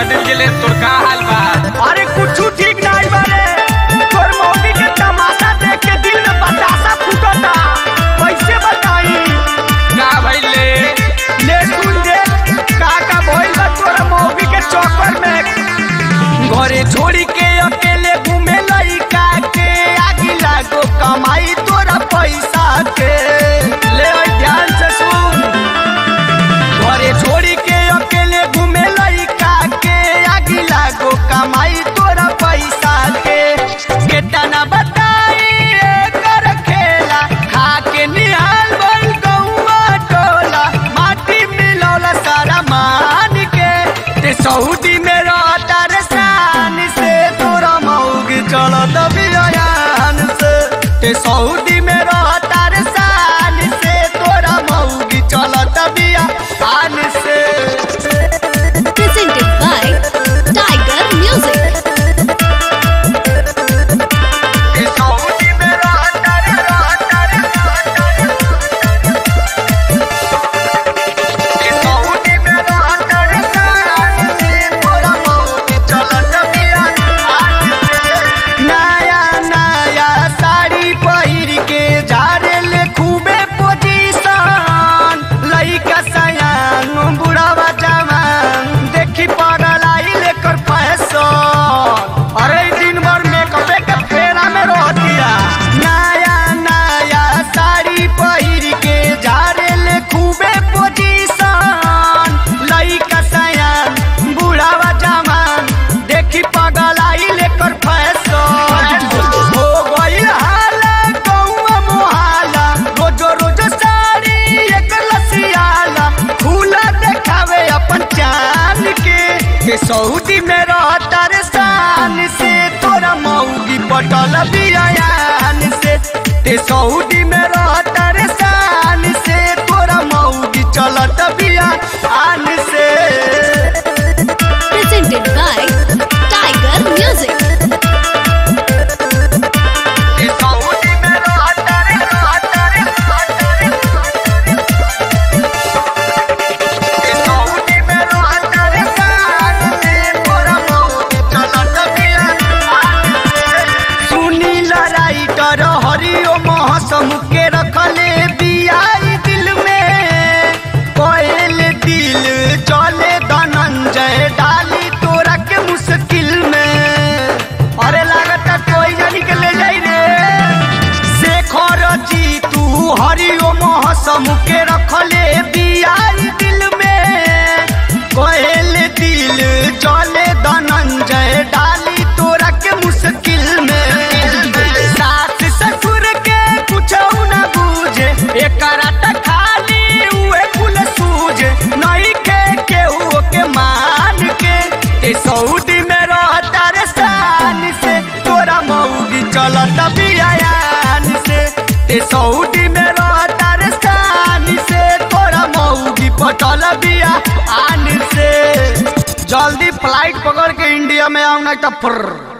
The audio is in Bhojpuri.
दिन के लिए तोर का हाल बा अरे कुछ ठीक नहीं बारे तोर मौगी के तमाशा देख के दिल में बतासा फूटता कैसे बताई का भइले ले सुन दे का का भइल बा तोर मौगी के चक्कर में घरे छोड़ी के अकेले घूमे लइका के आगी लागो कमाई तोरा पैसा के ले ओए ध्यान से सुन घरे छोड़ी के अकेले घूमे लइका के आगी लागो कमाई तोरा पैसा के केतना बताई एकर खेला खा के निहाल भइल गौवा टोला माटी मिलौला सारा मान के ते सऊदी में रहता रे शान से तोरा मौग चलत बियान से ते सऊदी में रहता रे शान से तोरा मौग चलत बियान से presented by Tiger Music. ते सऊदी में रहता रे रहता रे रहता रे ते सऊदी में रहता रे शान से तोरा मौग चलत बियान से नया नया साड़ी पहिर के झाड़ेल खूबे पोजीशन लइका सयान बुढ़ावा जवान देखी पागल आई लेकर फैशन अरे दिन भर मेकअप के फेरा में रहतिया नया नया साड़ी पहिर के झाड़ेल खूबे पोजीशन लइका सयान बुढ़ावा जवान देखी पागल आई लेकर फैशन हो गई हाला गौवा मोहाला रोजो रोजो साड़ी एक लसियाला फूला देखावे अपन चांद के के सऊदी में रहता रे शान से तोरा मौगी पटल बियान से ते सऊदी में रहता रे शान से तोरा मौगी चलत बियान से Presented by Tiger Music. ते सऊदी में रहता रे रहता रे रहता रे ते सऊदी में रहता रे शान से तोरा मौगी चलत बियान से सुनी लड़ाई डर हरिओ महसम के रखले बियाई दिल में कोयल दिल चले धनंजय डाली तोरा के मुश्किल में अरे लागत कोई जानी के ले जाई रे शेखर जी तू हरिओ महसम के रखले बियाई दिल में कोयल दिल चले धनंजय डाली तोरा के मुश्किल में सास ससुर के कुछ न बूझे एकरा त खाली उहे कुल सूझे नहीं के केहू के मान के ए सऊदी में रहता रे शान से तोरा मौगी चलत बियान से ए सऊदी में रहता रे शान से तोरा मौगी पटल बियान से जल्दी फ्लाइट पकड़ के इंडिया में आओ नहीं तो फुर्र